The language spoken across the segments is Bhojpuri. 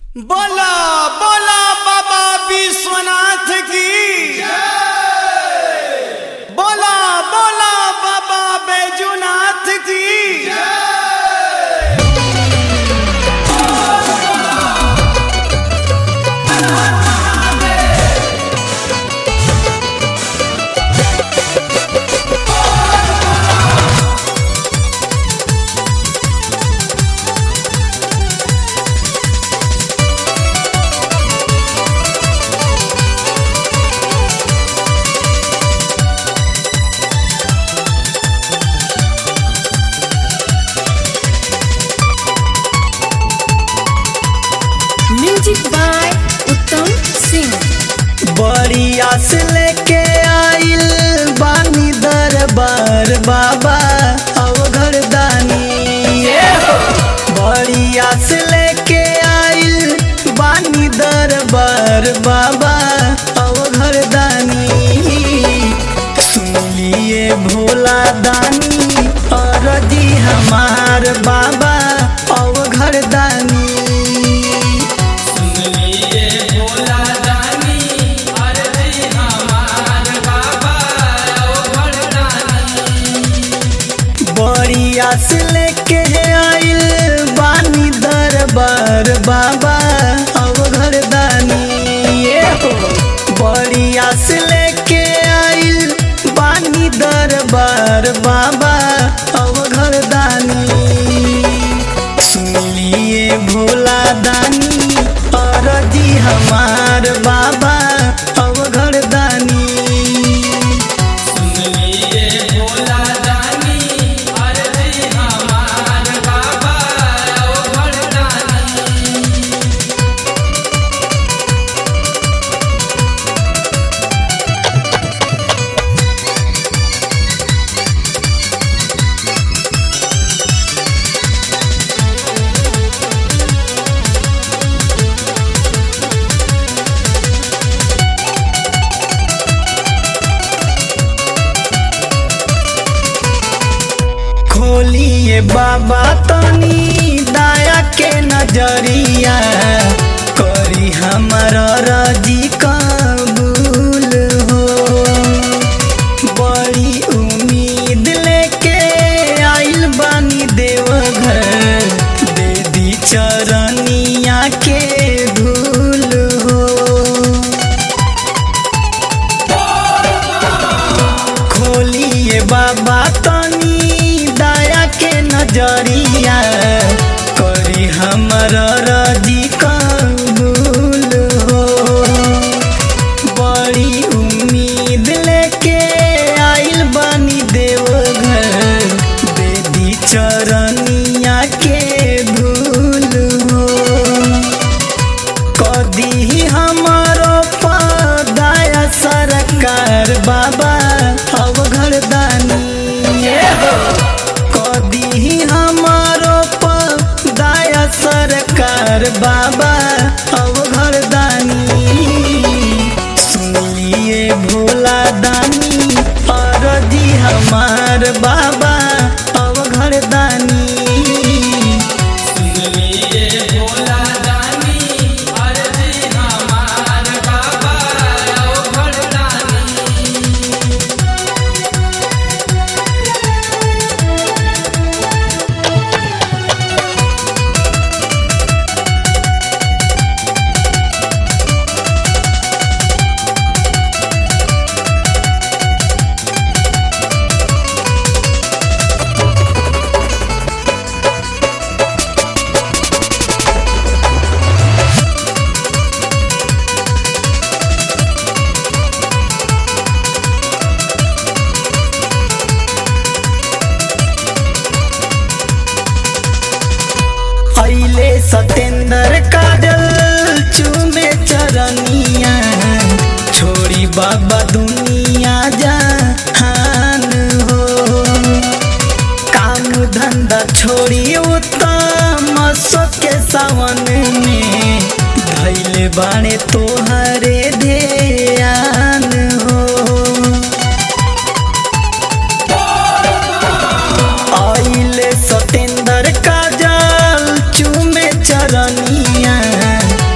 बोला बोला बाबा विश्वनाथ की बोला बोला बाबा बैजूनाथ की म्यूजिक बाय उत्तम सिंह बड़ी आस लेके आइल बानी दरबार बाबा अवघर दानी बड़ी आस लेके आइल बानी दरबार बाबा अवघर दानी सुनिए भोला दानी अरजी हमार बाबा अवघर दानी बड़ी आस लेके आइल बानी दरबार बाबा अवघर दानी ये हो बड़ी आस लेके आइल बानी दरबार बाबा अवघर दानी सुनिए भोला दानी अरजी हमार बाबा अवघर दानी खोलिए बाबा तनी दया के नजरिया करी हमर रजी कबूल हो बड़ी उम्मीद लेके आइल बानी देवघर दे दी चरनिया के धूल हो खोलिए बाबा तनी दया के नजरिया करी हमर रजी कबूल हो बड़ी उम्मीद लेके आइल बानी देवघर देदी चरनिया के धूल हो कदी हमारो पदाया सरकार बाबा अवघर दानी कदी हमारो पदाया सरकार बाबा अवघर दानी सुनिए भोला दानी अरजी हमार बाबा अवघर दानी अइले सतेंद्र काजल चूमे चरनिया छोड़ी बाबा दुनिया जहान हो काम धंधा छोड़ी उत्तम के सावन में धैले बाणे तोहरे ध्यान हो आइले सतेंद्र काजल चूमे चरनिया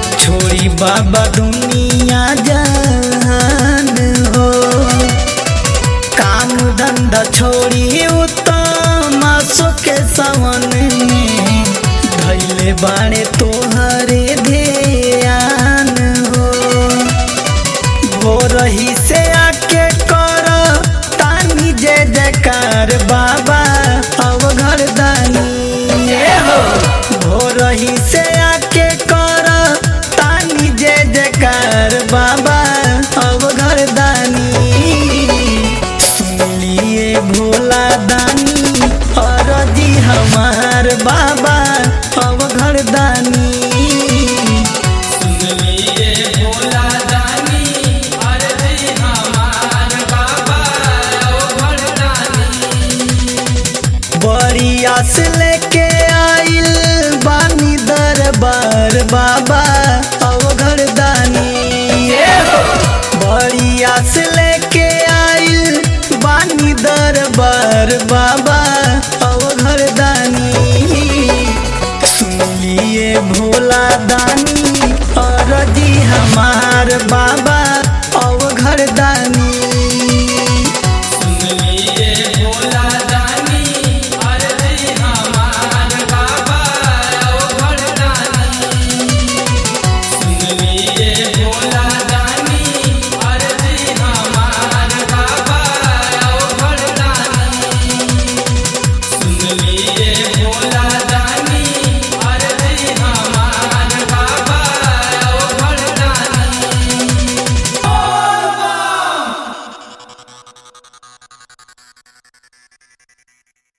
छोड़ी बाबा दुनिया जहान हो काम धंधा छोड़ी उत्तम के सावन में धैले बाणे तोहरे ध्यान हो हो रही से आके कर तानी जय जयकार बाबा अब घर दानी ये हो हो रही से आके कर तानी जय जयकार बाबा अब घर दानी सुनिए भोला दानी अरजी हमार बाबा अब घर दानी बड़ी आस लेके आइल बानी दरबार बाबा अवघर दानी बड़ी आस लेके आइल बानी दरबार बाबा अवघर दानी सुनिए भोला दानी अरजी हमार बाबा अवघर दानी